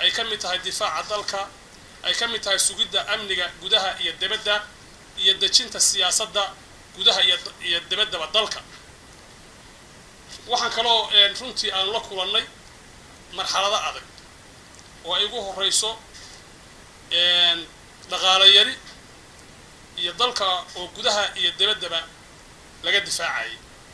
ay ka mid tahay difaaca dalka ay ka mid tahay sugidda amniga gudaha iyo debadda iyo dejinta siyaasadda gudaha iyo debaddaba dalka waxaan kaloo runtii aan la kulannay marxalado adag oo ay ugu horreyso dhaqaalo yari iyo dalka oo gudaha iyo debaddaba laga difaacayay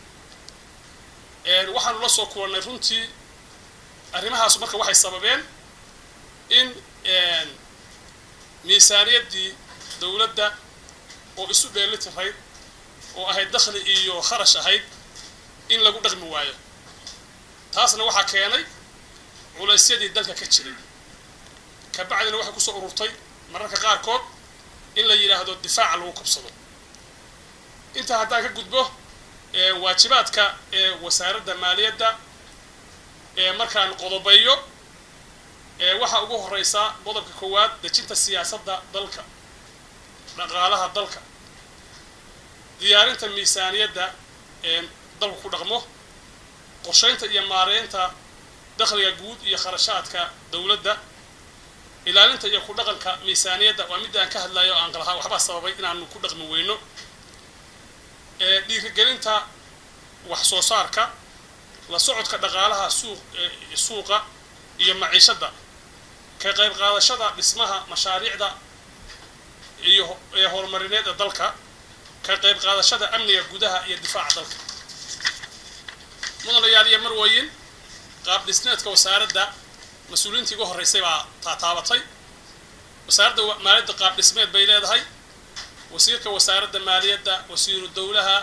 waxaanu la soo kulannay runtii arrimahaas marka waxay sababeen in miisaaniyaddii dowladda oo isu dheeli tirayd oo ahayd dakhli iyo kharash ahayd in lagu dhaqmi waayo taasna waxaa keenay culaysyadii dalka ka jiray kabacdina waxay kusoo ururtay mararka qaarkood in la yidhaahdo difaaca lagu kabsado intaa haddaan ka gudbo waajibaadka ee wasaaradda maaliyadda ee markaan qodobeeyo waxaa ugu horeysaa qodobka koowaad dejinta siyaasadda dalka dhaqaalaha dalka diyaarinta miisaaniyadda ee dalku ku dhaqmo qorsheynta iyo maareynta dakhliga guud iyo kharashaadka dowladda ilaalinta iyo ku dhaqanka miisaaniyadda waa midda aan ka hadlayo o aan qalahaa waxbaa sababay inaanu ku dhaqmi weyno dhiirigelinta wax soo saarka la socodka dhaqaalaha suuq suuqa iyo maciishadda ka qayb qaadashada dhismaha mashaariicda iyo ee horumarineed ee dalka ka qayb qaadashada amniga gudaha iyo difaaca dalka mudanayaal iyo marwayin qaab dhisneedka wasaaradda mas-uuliyiintii ugu horreysay baa taataabatay wasaaradda maaliyadda qaab dhismeed bay leedahay wasiirka wasaaradda maaliyadda wasiiru dowlaha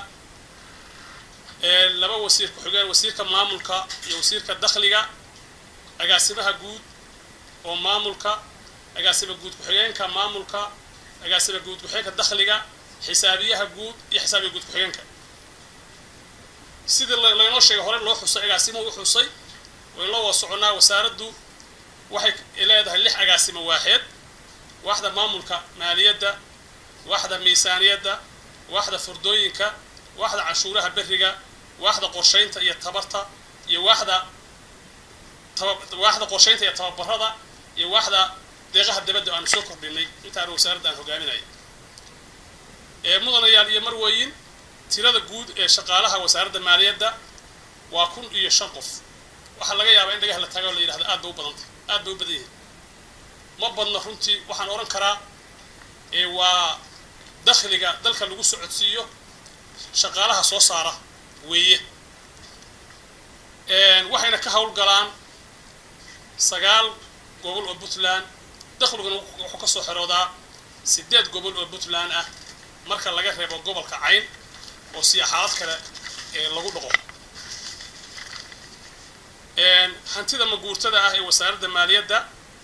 laba wasiir ku-xigeen wasiirka maamulka iyo wasiirka dakhliga agaasimaha guud oo maamulka agaasima guud ku-xigeenka maamulka agaasima guud ku-xigeenka dakhliga xisaabiyaha guud iyo xisaabiya guud ku-xigeenka sidii laynoo sheegay hore loo xusay agaasimuhu u xusay waynoo wada soconnaa wasaaraddu waxay leedahay lix agaasimo waaxeed waaxda maamulka maaliyadda waaxda miisaaniyadda waaxda furdooyinka waaxda canshuuraha beriga waaxda qorsheynta iyo tabarta iyo waaxda waaxda qorsheynta iyo tababarada iyo waaxda deeqaha dibadda aanu soo kordhinay intaana wasaaradda aan hogaaminaya mudanayaal iyo marweyin tirada guud ee shaqaalaha wasaaradda maaliyadda waa kun iyo shan qof waxaa laga yaabaa in dhagaha la tago o la yidhahdo aad bay u badantay aad bay u badan yihin ma badna runtii waxaan odhan karaa waa dakhliga dalka lagu socodsiiyo shaqaalaha soo saara weeye waxayna ka howlgalaan sagaal gobol oo puntland dakhliguna wuxuu ka soo xeroodaa siddeed gobol oo puntland ah marka laga reebo gobolka cayn oo siyaaxaalad kale lagu dhaqo hantida maguurtada ah ee wasaaradda maaliyadda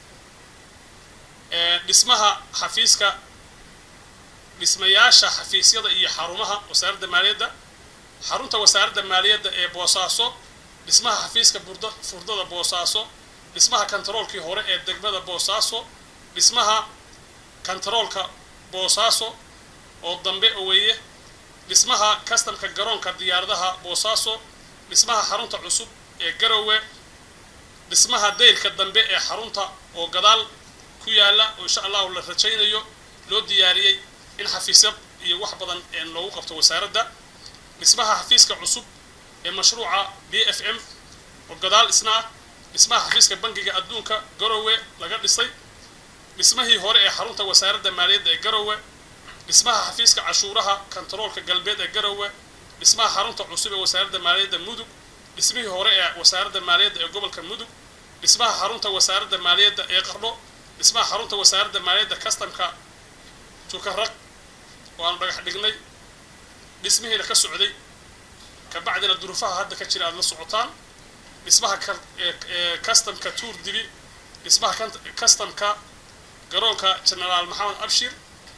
dhismaha xafiiska dhismayaasha xafiisyada iyo xarumaha wasaaradda maaliyadda xarunta wasaaradda maaliyadda ee boosaaso dhismaha xafiiska burda furdada boosaaso dhismaha kantaroolkii hore ee degmada boosaaso dhismaha kantaroolka boosaaso oo dambe oweeye dhismaha kastamka garoonka diyaaradaha boosaaso dhismaha xarunta cusub ee garowe dhismaha daylka dambe ee xarunta oo gadaal ku yaalla oo insha allahu la rajaynayo loo diyaariyey in xafiisya iyo wax badan loogu qabto wasaaradda dhismaha xafiiska cusub ee mashruuca b f m oo gadaal isna ah dhismaha xafiiska bangiga adduunka garowe laga dhisay dhismahii hore ee xarunta wasaaradda maaliyadda ee garowe dhismaha xafiiska cashuuraha kantaroolka galbeed ee garowe dhismaha xarunta cusub ee wasaaradda maaliyadda mudug dhismihii hore ee wasaaradda maaliyadda ee gobolka mudug dhismaha xarunta wasaaradda maaliyadda ee qardho dhismaha xarunta wasaaradda maaliyadda kastamka tukaraq oo aanu dhagax dhignay dhismihiina ka socday kabacdina duruufaha hadda ka jira aada la socotaan dhismaha kastamka tuur dibi dhismaha kastamka garoonka genaraal maxamed abshir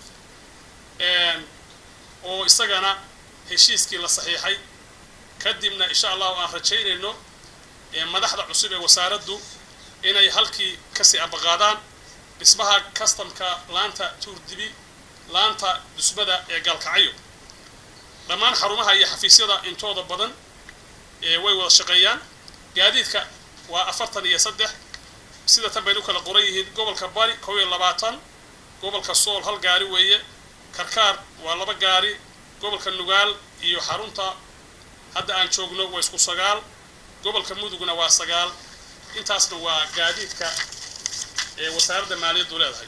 oo isagana heshiiskii la saxiixay kadibna insha allahu aan rajaynayno madaxda cusub ee wasaaraddu inay halkii kasii ambaqaadaan dhismaha kastamka laanta tuurdibi laanta dusmada ee gaalkacyo dhammaan xarumaha iyo xafiisyada intooda badan way wada shaqeeyaan gaadiidka waa afartan iyo saddex sida tan baynu kala qoran yihiin gobolka bari kow iyo labaatan gobolka sool hal gaari weeye karkaar waa laba gaari gobolka nugaal iyo xarunta hadda aan joogno waa isku sagaal gobolka mudugna waa sagaal intaasna waa gaadiidka ee wasaaradda maaliyaddu leedahay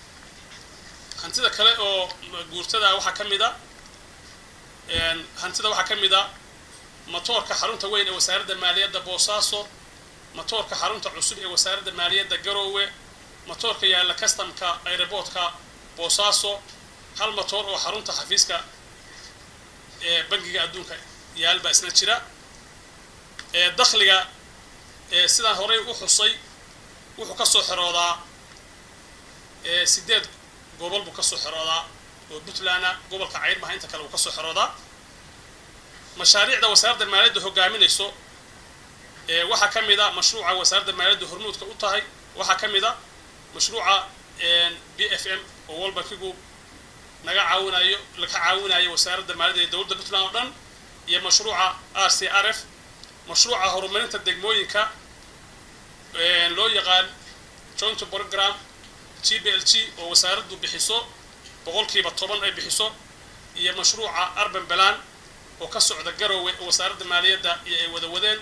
hantida kale oo guurtada waxaa ka mid a hantida waxaa ka mid a matoorka xarunta weyn ee wasaaradda maaliyadda boosaaso matoorka xarunta cusub ee wasaaradda maaliyadda garoowe matoorka yaalla customka aeroboortka boosaaso hal matoor oo xarunta xafiiska ee bangiga adduunka yaal baa isna jira ee dakhliga ee sidaan horey u xusay wuxuu ka soo xeroodaa ee sideed gobol buu ka soo xeroodaa oo puntlandna gobolka cayn maha inta kale uu ka soo xeroodaa mashaariicda wasaaradda maaliyadda hogaaminayso ee waxaa ka mid a mashruuca wasaaradda maaliyadda hormuudka u tahay waxaa ka mid a mashruuca b f m oo walbankigu naga caawinayo laka caawinayo wasaaradda maaliyadda ee dowladda puntland oo dhan iyo mashruuca r c r f mashruuca horumarinta degmooyinka loo yaqaan joint program g b l g oo wasaaraddu bixiso boqolkiiba toban ay bixiso iyo mashruuca arban balan oo ka socda garowe oo wasaaradda maaliyadda iyo ay wada wadeen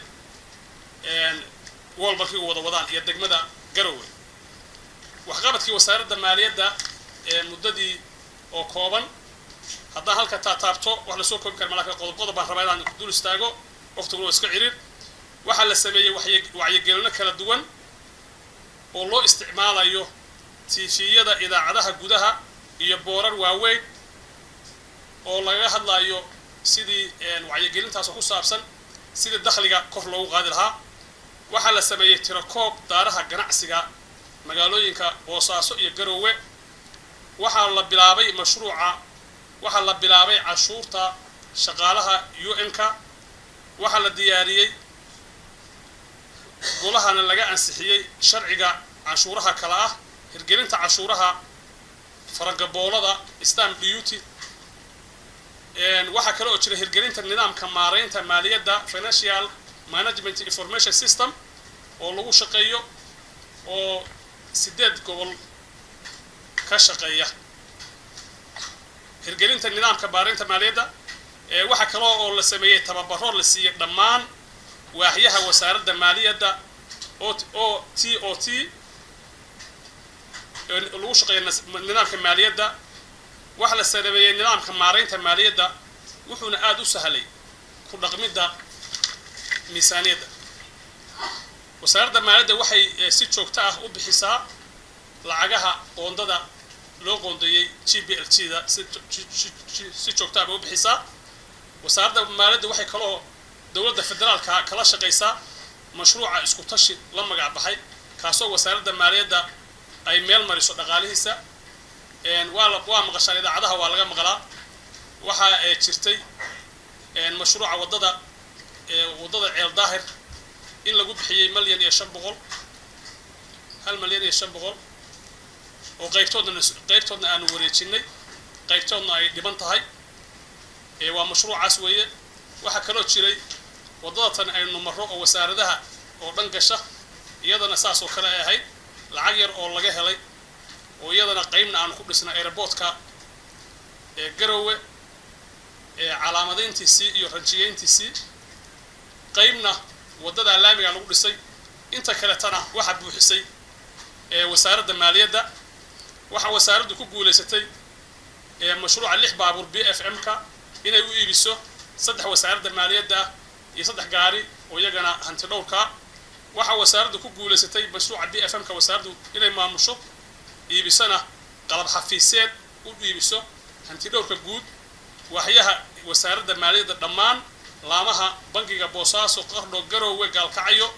wolbalkiigu wada wadaan iyo degmada garowe waxqabadkii wasaaradda maaliyadda ee muddadii oo kooban haddaan halka taataabto wax lasoo koobi kara malaka qodob qodob baan rabaa inaan dul istaago waqtiguna waa iska cirir waxaa la sameeyey wacyigelino kala duwan oo loo isticmaalayo tiifiyada idaacadaha gudaha iyo boorar waaweyn oo lagaga hadlayo sidii wacyigelintaasoo ku saabsan sidii dakhliga kor loogu qaadi lahaa waxaa la sameeyey tirakoob daaraha ganacsiga magaalooyinka boosaaso iyo garoowe waxaa la bilaabay mashruuca waxaa la bilaabay cashuurta shaqaalaha u n-ka waxaa la diyaariyey golahana laga ansixiyey sharciga canshuuraha kale ah hirgelinta cashuuraha faragaboolada stamp duty waxaa kale oo jira hirgelinta nidaamka maareynta maaliyadda financial management information system oo lagu shaqeeyo oo sideed gobol ka shaqeeya hirgelinta nidaamka maareynta maaliyadda waxaa kaloo oo la sameeyey tababaro la siiyey dhammaan waaxyaha wasaaradda maaliyadda o o t o t lagu shaqeeya nidaamka maaliyadda waxaa la sameeyey nidaamka maareynta maaliyadda wuxuuna aada u sahlay ku dhaqmidda miisaaniyadda wasaaradda maaliyadda waxay si joogto ah u bixisaa lacagaha qoondada loo qoondeeyey g b l g da si joogto ah bay u bixisaa wasaaradda maaliyadda waxay kaloo dowladda federaalka kala shaqaysaa mashruuca isku tashi la magac baxay kaasoo wasaaradda maaliyadda ay meel mariso dhaqaalihiisa waa waa maqashaan idaacadaha waa laga maqlaa waxaa jirtay mashruuca waddada waddada ceel daahir in lagu bixiyey malyan iyo shan boqol hal malyan iyo shan boqol oo qaybtoodna qaybtoodna aanu wareejinay qaybtoodna ay dhiban tahay waa mashruucaas weeye waxaa kaloo jiray waddada tan aynu marro oo wasaaradaha oo dhan gasha iyadana saas oo kale ay ahayd lacag yar oo laga helay oo iyadana qaybna aanu ku dhisnay aeroboortka ee garowe ee calaamadayntiisii iyo ranjiyeyntiisii qaybna waddadaa laamiga lagu dhisay inta kaletana waxaa buuxisay ee wasaaradda maaliyadda waxaa wasaaraddu ku guulaysatay ee mashruuca lix baabuur b f m-ka inay u iibiso saddex wasaaradda maaliyadda ah iyo saddex gaari oo iyagana hanti dhowrkaa waxaa wasaaraddu ku guulaysatay mashruuca b f m-ka wasaaraddu inay maamusho iibisona qalab xafiiseed u iibiso hanti dhowrka guud waaxyaha wasaaradda maaliyadda dhammaan laamaha bangiga boosaaso qardho garoowe gaalkacyo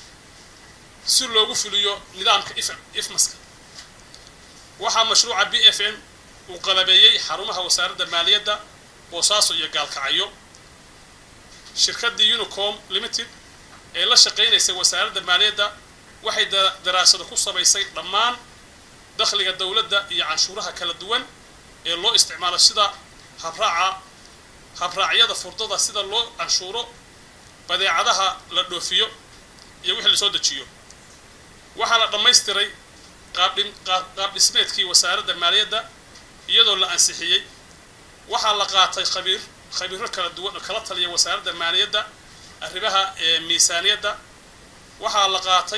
si loogu fuliyo nidaamka ifmaska waxaa mashruuca b f m uu qalabeeyey xarumaha wasaaradda maaliyadda boosaaso iyo gaalkacyo shirkaddii unicom limited ee la shaqaynaysay wasaaradda maaliyadda waxay daraasado ku samaysay dhammaan dakhliga dowladda iyo canshuuraha kala duwan ee loo isticmaalo sida habraaca habraacyada furdada sida loo canshuuro badeecadaha la dhoofiyo iyo wixii lasoo dejiyo waxaa la dhammaystiray qaab dhismeedkii wasaaradda maaliyadda iyadoo la ansixiyey waxaa la qaatay khabiir khabiiro kala duwan oo kala taliya wasaaradda maaliyadda arrimaha miisaaniyadda waxaa la qaatay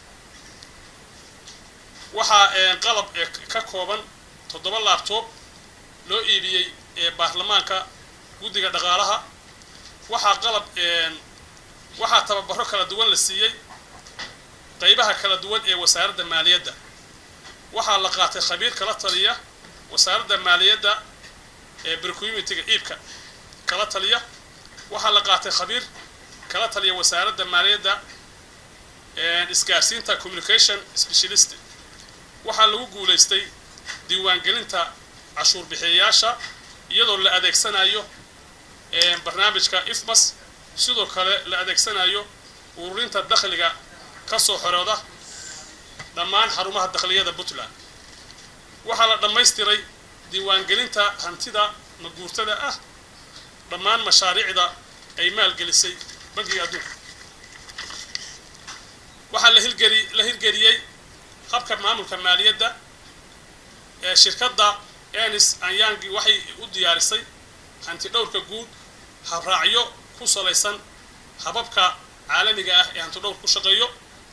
waxaa qalab ka kooban toddoba laabtoob loo iibiyey baarlamaanka guddiga dhaqaalaha waxaa qalab waxaa tababaro kala duwan la siiyey qaybaha kala duwan ee wasaaradda maaliyadda waxaa la qaatay khabiir kala taliya wasaaradda maaliyadda ee brcomitiga iibka kala taliya waxaa la qaatay khabiir kala taliya wasaaradda maaliyadda isgaarsiinta communication specialist waxaa lagu guulaystay diiwaangelinta cashuur bixiyayaasha iyadoo la adeegsanayo barnaamijka ifmas sidoo kale la adeegsanayo ururinta dakhliga ka soo xorooda dhammaan xarumaha dakhliyada puntland waxaa la dhammaystiray diiwaangelinta hantida maguurtada ah dhammaan mashaariicda ay maalgelisay bankiga adduunka waxaa la hirgeli la hirgeliyey habka maamulka maaliyadda ee shirkadda enis anyangi waxay u diyaarisay hanti dhowrka guud habraacyo ku salaysan hababka caalamiga ah ee hanti dhowr ku shaqeeyo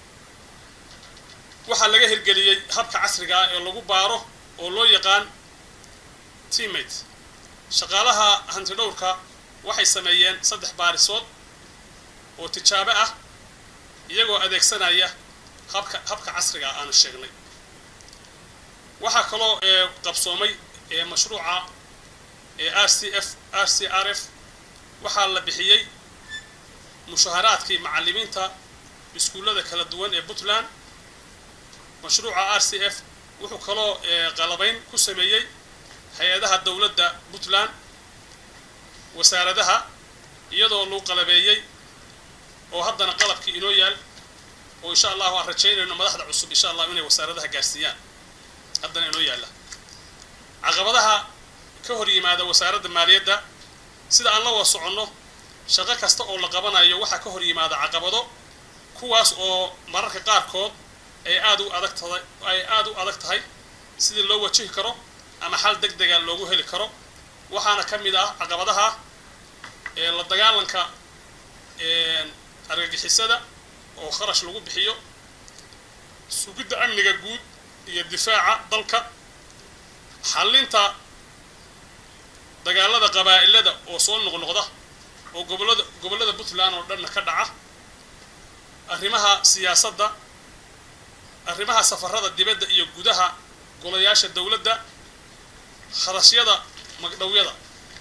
waxaa laga hirgeliyey habka casriga ah ee lagu baaro oo loo yaqaan teammate shaqaalaha hanti dhowrka waxay sameeyeen saddex baarisood oo tijaabo ah iyagoo adeegsanaya habka habka casriga ah aanu sheegnay waxaa kaloo qabsoomay mashruuca r c f r c r f waxaa la bixiyey mushaharaadkii macalimiinta iskuullada kala duwan ee puntland mashruuca r c f wuxuu kaloo qalabayn ku sameeyey hay-adaha dowladda puntland wasaaradaha iyadoo lagu qalabeeyey oo haddana qalabkii inoo yaal oo insha allahu aan rajaynayno madaxda cusub insha allahu inay wasaaradaha gaarsiiyaan haddana inoo yaalla caqabadaha ka hor yimaada wasaaradda maaliyadda sida aan la wada soconno shaqo kasta oo la qabanayo waxaa ka hor yimaada caqabado kuwaas oo mararka qaarkood ay aad u adag tahay ay aada u adag tahay sidii loo wajihi karo ama xal deg dega loogu heli karo waxaana ka mid ah caqabadaha la dagaalanka argagixisada oo kharash lagu bixiyo sugidda amniga guud iyo difaaca dalka xallinta dagaalada qabaa'ilada oo soo noqnoqda oo gobollada gobollada puntland oo dhanna ka dhaca arrimaha siyaasadda arrimaha safarada dibadda iyo gudaha golayaasha dowladda kharashyada magdhowyada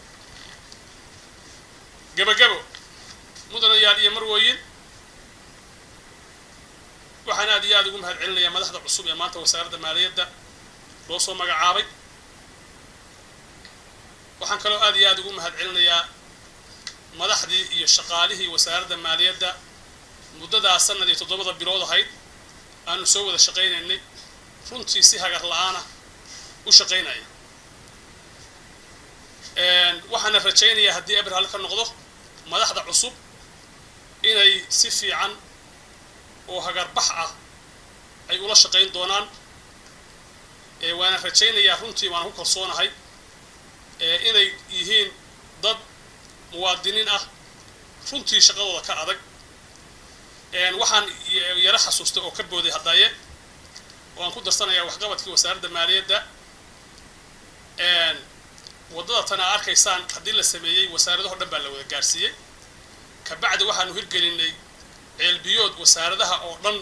gebagabo mudanayaal iyo marwooyin waxaan aad iyo aada ugu mahad celinayaa madaxda cusub ee maanta wasaaradda maaliyadda loo soo magacaabay waxaan kaloo aad iyo aada ugu mahad celinayaa madaxdii iyo shaqaalihii wasaaradda maaliyadda muddadaa sanad iyo toddobada bilood ahayd aanu soo wada shaqaynaynay runtii si hagar la-aana u shaqaynaya waxaana rajaynayaa haddii abrahal ka noqdo madaxda cusub inay si fiican oo hagarbax ah ay ula shaqayn doonaan waana rajaynayaa runtii waan ku kalsoonahay inay yihiin dad muwaadiniin ah runtii shaqadooda ka adag waxaan yaro xasuustay oo ka booday haddaye oo aan ku darsanayaa waxqabadkii wasaaradda maaliyadda waddada tan aa arkaysaan haddii la sameeyey wasaaradaho dhan baa la wada gaarsiiyey kabacdi waxaanu hirgelinay ceelbiyood wasaaradaha oo dhan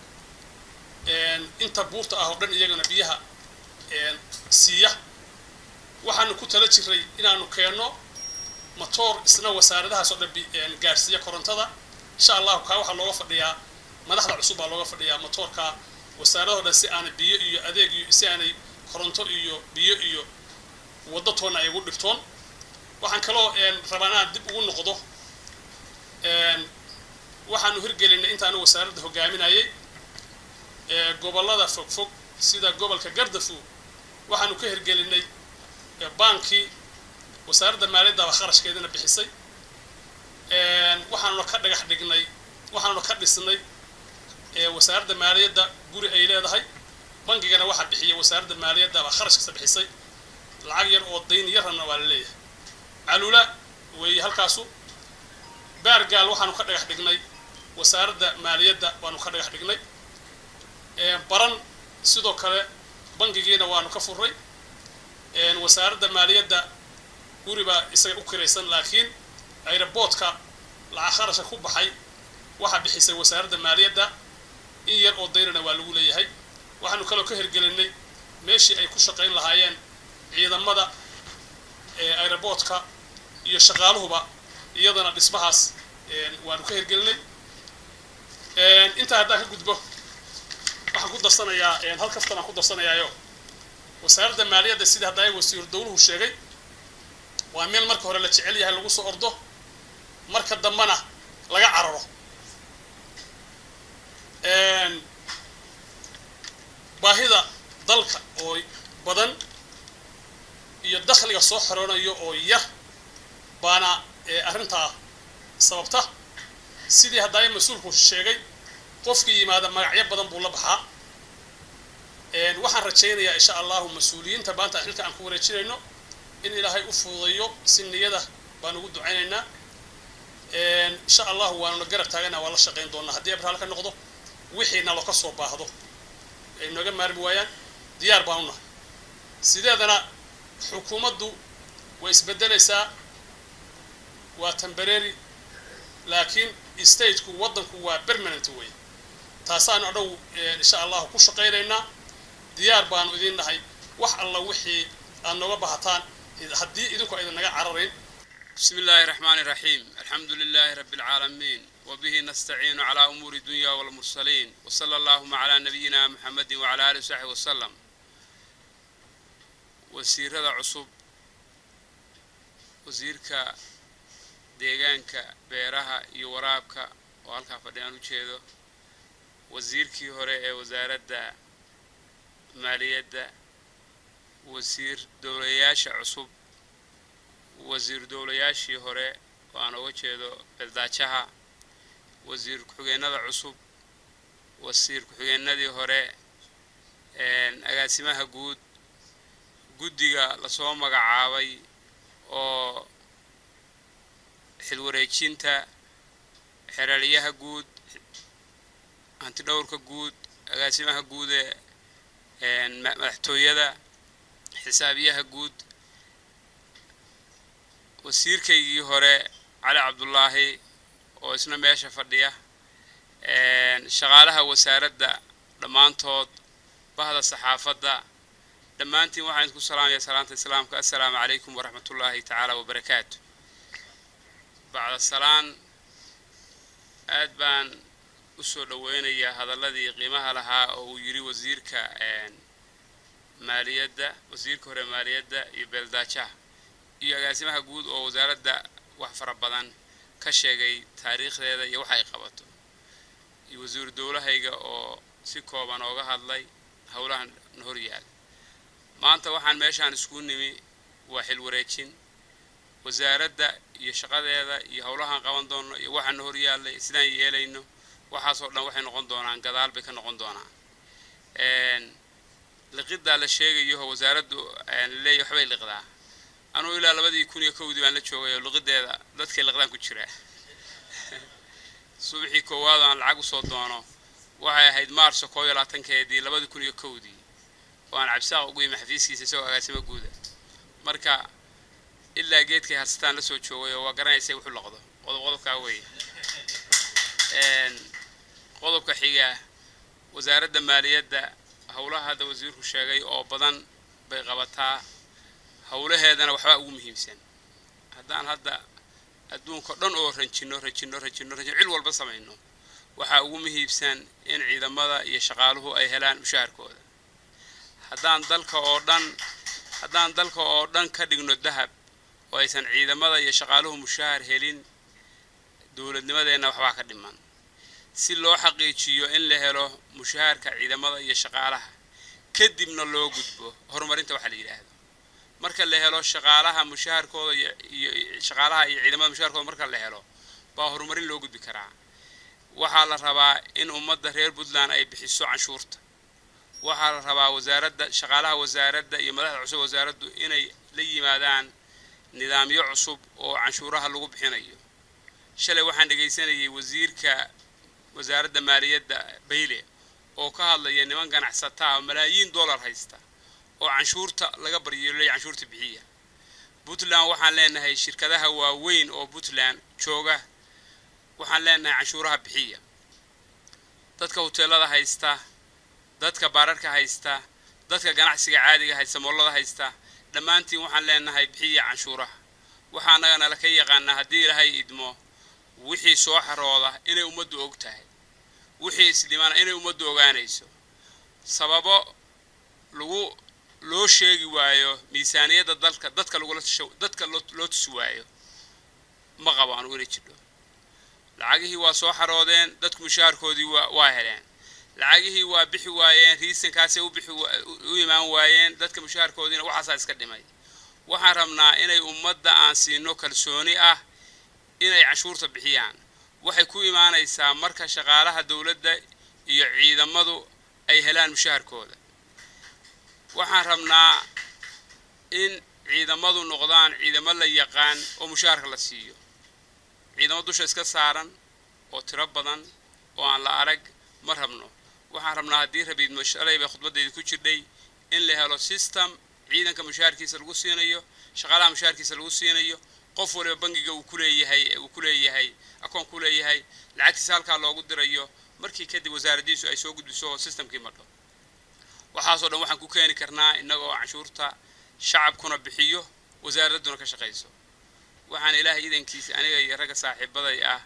inta buurta ah oo dhan iyagana biyaha siiya waxaanu ku tala jiray inaanu keenno matoor isna wasaaradahaas oo dhan gaarsiiya korontada insha allahu kaa waxaa looga fadhiyaa madaxda cusub baa looga fadhiyaa matoorka wasaaradaho dhan si aanay biyo iyo adeeg iyo si aanay koronto iyo biyo iyo waddo toonna ay ugu dhigtoon waxaan kaloo rabaa inaan dib ugu noqdo waxaanu hirgelinay intaanu wasaaradda hogaaminayay gobollada fog fog sida gobolka gardafu waxaanu ka hirgelinay baankii wasaaradda maaliyaddaba kharashkeedana bixisay waxaanuna ka dhagax dhignay waxaanuna ka dhisnay ee wasaaradda maaliyadda guri ay leedahay bangigana waxaa bixiya wasaaradda maaliyadda baa kharash kasta bixisay lacag yar oo dayn yarana waa la leeyahay calula weeye halkaasu baargaal waxaanu ka dhagax dhignay wasaaradda maaliyadda waanu ka dhagax dhignay baran sidoo kale bangigiina waanu ka furray wasaaradda maaliyadda guri baa isaga u kiraysan laakiin aeroboortka lacag kharashka ku baxay waxaa bixisay wasaaradda maaliyadda in yar oo daynana waa lagu leeyahay waxaanu kaloo ka hirgelinay meeshii ay ku shaqayn lahaayeen ciidamada aeroboortka iyo shaqaaluhuba iyadana dhismahaas waanu ka hirgelinay intaa haddaan ka gudbo waxaan ku darsanayaa hal kaftan aan ku darsanayaayo wasaaradda maaliyadda sida haddaa wasiiru dawluhu sheegay waa meel marka hore la jecel yahay lagu soo ordo marka dambena laga cararo baahida dalka oo badan iyo dakhliga soo xoroonayo oo yar baana arrintaa sababta sidii haddaa mas-uulku sheegay qofkii yimaada magacyo badan buu la baxaa waxaan rajaynayaa insha allahu mas-uuliyiinta maanta xilka aan ku wareejinayno in ilaahay u fududayo si niyada baan ugu ducaynaynaa insha allahu waanuna garab taagana waa la shaqayn doonaa haddii abraal ka noqdo wixii nalo ka soo baahdo ay nooga maarmi waayaan diyaar baan u nahay sideedana xukuumaddu way isbedelaysaa waa temberary laakiin stateku waddanku waa permanent wey taasaan adhow insha allahu ku shaqaynaynaa diyaar baanu idiin nahay wax alla wixii aad nooga bahataan haddii idinku aydan naga cararayn بسم الله الرحمن الرحيم الحمد لله رب العالمين وبه نستعين على أمور الدنيا والمرسلين وصلى اللهم على نبينا محمد وعلى آله وصحبه وسلم وسير هذا عصب وزيرك deegaanka beeraha iyo waraabka oo halkaa fadhiyaan u jeedo wasiirkii hore ee wasaaradda maaliyadda wasiir dowlayaasha cusub wasiir dowlayaashii hore oo aan uga jeedo beldaajaha wasiir ku-xigeenada cusub wasiir ku-xigeenadii hore agaasimaha guud guddiga lasoo magacaabay oo xilwareejinta xeraaliyaha guud hantidhowrka guud agaasimaha guud ee madaxtooyada xisaabiyaha guud wasiirkaygii hore cali cabdulaahi oo isna meesha fadhiya shaqaalaha wasaaradda dhammaantood bahda saxaafadda dhammaantiin waxaan idinku salaamaya salaanta islaamka assalaamu calaykum waraxmat ullaahi tacaala wabarakaatu bacda salaan aad baan u soo dhoweynayaa hadalladii qiimaha lahaa oo uu yidhi wasiirka maaliyadda wasiirka hore maaliyadda iyo beeldaajaha iyo agaasimaha guud oo wasaaradda wax fara badan ka sheegay taariikhdeeda iyo wax ay qabato iyo wasiiru dowlahayga oo si kooban ooga hadlay howlahan hor yaal maanta waxaan meeshaan isku nimi waa xil wareejin wasaaradda iyo shaqadeeda iyo howlahaan qaban doonno iyo waxaana hor yaallay sidaan yeelayno waxaasoo dhan waxay noqon doonaan gadaal bay ka noqon doonaan liqiddaa la sheegayo wasaaraddu leeya waxbay liqdaa anugu ilaa labadii kun iyo kowdii baan la joogay oo liqideeda dadkay liqdaan ku jiraa subaxii koowaad aan lacag usoo doono waxay ahayd maarso koo iyo labaatankeedii labadii kun iyo kowdii oo aan cabsaaq ugu yimi xafiiskiisa isagoo agaasimo guuda marka ilaa geedkay harsataan la soo joogay oo waa garanaysay wuxuu loqdo qodob qodobkaa weeye qodobka xiga wasaaradda maaliyadda howlaha hadda wasiirku sheegay oo badan bay qabataa howlaheedana waxbaa ugu muhiimsan haddaan hadda adduunka dhan oo ranjino ranjino ranjino ranjino cil walba samayno waxaa ugu muhiimsan in ciidamada iyo shaqaaluhu ay helaan mushaharkooda haddaan dalka oo dhan haddaan dalka oo dhan ka dhigno dahab oo aysan ciidamada iyo shaqaaluhu mushahar helin dowladnimadeenna waxbaa ka dhiman si loo xaqiijiyo in la helo mushaharka ciidamada iyo shaqaalaha kadibna loo gudbo horumarinta waxaa la yidhaahdo marka la helo shaqaalaha mushaharkooda iyo shaqaalaha iyo ciidamada mushaharkooda marka la helo baa horumarin loo gudbi karaa waxaa la rabaa in ummadda reer puntland ay bixiso canshuurta waxaa la rabaa wasaaradda shaqaalaha wasaaradda iyo madaxda cusub wasaaraddu inay la yimaadaan nidaamyo cusub oo canshuuraha lagu bixinayo shalay waxaan dhegaysanayay wasiirka wasaaradda maaliyadda bayle oo ka hadlaya niman ganacsataa oo malaayiin dollar haysta oo canshuurta laga baryeelay canshuurta bixiya puntland waxaan leenahay shirkadaha waaweyn oo puntland jooga waxaan leenahay canshuuraha bixiya dadka hoteelada haysta dadka baararka haysta dadka ganacsiga caadiga haysta moolada haysta dhammaantiin waxaan leenahay bixiya canshuuraha waxaa annagana laka yaqaanaa haddii ilaahay idmo wixii soo xarooda inay ummaddu og tahay wixii isdhimana inay ummaddu ogaanayso sababo lagu loo sheegi waayo miisaaniyadda dalka dadka lagula dadka loo tusi waayo ma qabo anugu inay jidho lacagihii waa soo xaroodeen dadku mushaharkoodii waa waa heleen lacagihii waa bixi waayeen riisankaasay u bixi u imaan waayeen dadka mushaharkoodiina waxaasaa iska dhimay waxaan rabnaa inay ummadda aan siino kalsooni ah inay canshuurta bixiyaan waxay ku imaanaysaa marka shaqaalaha dowladda iyo ciidamadu ay helaan mushaharkooda waxaan rabnaa in ciidamadu noqdaan ciidamo la yaqaan oo mushaharka la siiyo ciidamo dusha iska saaran oo tiro badan oo aan la arag ma rabno waxaan rabnaa haddii rabiidmo shalay bay khudbaddayda ku jirdhay in la helo system ciidanka mushaharkiisa lagu siinayo shaqaalaha mushaharkiisa lagu siinayo qof waliba bangiga uu ku leeyahay uu ku leeyahay akoon ku leeyahay lacagtiisa halkaa loogu dirayo markii kadib wasaaraddiisu ay soo gudbiso oo systemkii madho waxaasoo dhan waxaan ku keeni karnaa innagoo canshuurta shacabkuna bixiyo wasaaradduna ka shaqayso waxaan ilaahay idankiisa aniga iyo ragga saaxiibaday ah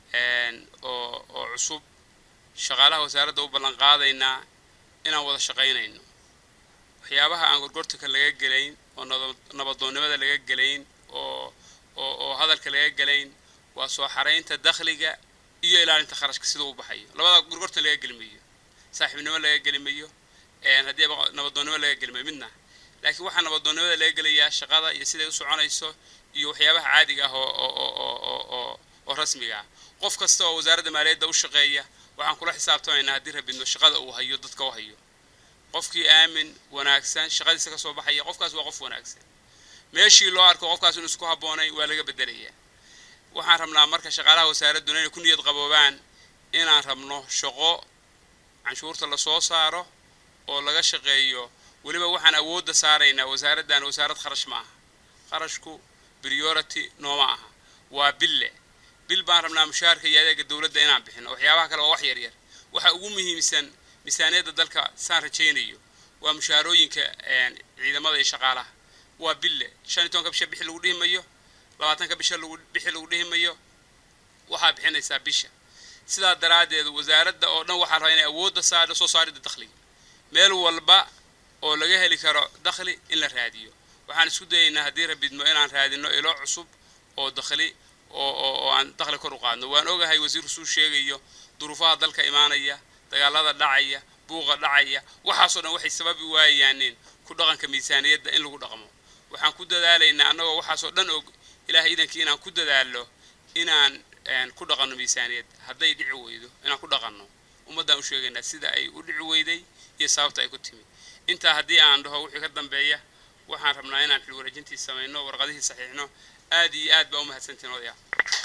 oo oo cusub shaqaalaha wasaaradda u ballan qaadaynaa inaan wada shaqaynayno waxyaabaha aan gorgortanka laga gelayn oo nabadoonnimada laga gelayn oo oo oo hadalka laga gelayn waa soo xaraynta dakhliga iyo ilaalinta kharashka sida u baxayo labada gorgortan laga gelimayo saaxiibnimo laga gelimayo haddii nabadoonnimo laga gelimayo midna laakiin waxaa nabadoonnimada laga gelayaa shaqada iyo siday u soconayso iyo waxyaabaha caadiga ah oo oo oo oo oo rasmiga ah qof kasta oo wasaaradda maaliyadda u shaqeeya waxaan kula xisaabtamaynaa haddii rabidno shaqada uu hayo dadka u hayo qofkii aamin wanaagsan shaqadiisa ka soo baxaya qofkaas waa qof wanaagsan meeshii loo arko qofkaas inuu isku habboonay waa laga beddelayaa waxaan rabnaa marka shaqaalaha wasaaradduna inay ku niyad qaboobaan inaan rabno shaqo canshuurta lasoo saaro oo laga shaqeeyo weliba waxaan awoodda saaraynaa wasaaraddan wasaarad kharash ma aha kharashku priority nooma aha waa bille bil baan rabnaa mushaharka iyo adeega dowladda inaan bixino waxyaabaha kale waa wax yaryar waxa ugu muhiimsan miisaaniyadda dalka saan rajaynayo waa mushaharooyinka ciidamada iyo shaqaalaha waa bille shan iyo tobanka bisha bixi lagu dhihi mayo labaatanka bisha lagu bixi lagu dhihi mayo waxaa bixinaysaa bisha sidaa daraaddeed wasaaradda oo dhan waxaa rabaa inay awoodda saardo soo saaridda dakhliga meel walba oo laga heli karo dakhli in la raadiyo waxaan isku dayaynaa haddii rabidmo inaan raadino ilo cusub oo dakhli oo oo oo aan dakhli kor u qaadno waan ogahay wasiirku suu sheegayo duruufaha dalka imaanaya dagaalada dhacaya buuqa dhacaya waxaasoo dhan waxay sababi waayaaneen ku dhaqanka miisaaniyadda in lagu dhaqmo waxaan ku dadaalaynaa annagoo waxaasoo dhan og ilaahay idankii inaan ku dadaalo inaan ku dhaqanno miisaaniyadda hadday dhici weydo inaan ku dhaqanno ummaddaan u sheegaynaa sida ay u dhici weyday iyo sababta ay ku timi intaa haddii aan dhaho wixii ka dambeeya waxaan rabnaa inaan xil wareejintii samayno warqadihii saxiixno aad iyo aad baa u mahadsantiin odayaa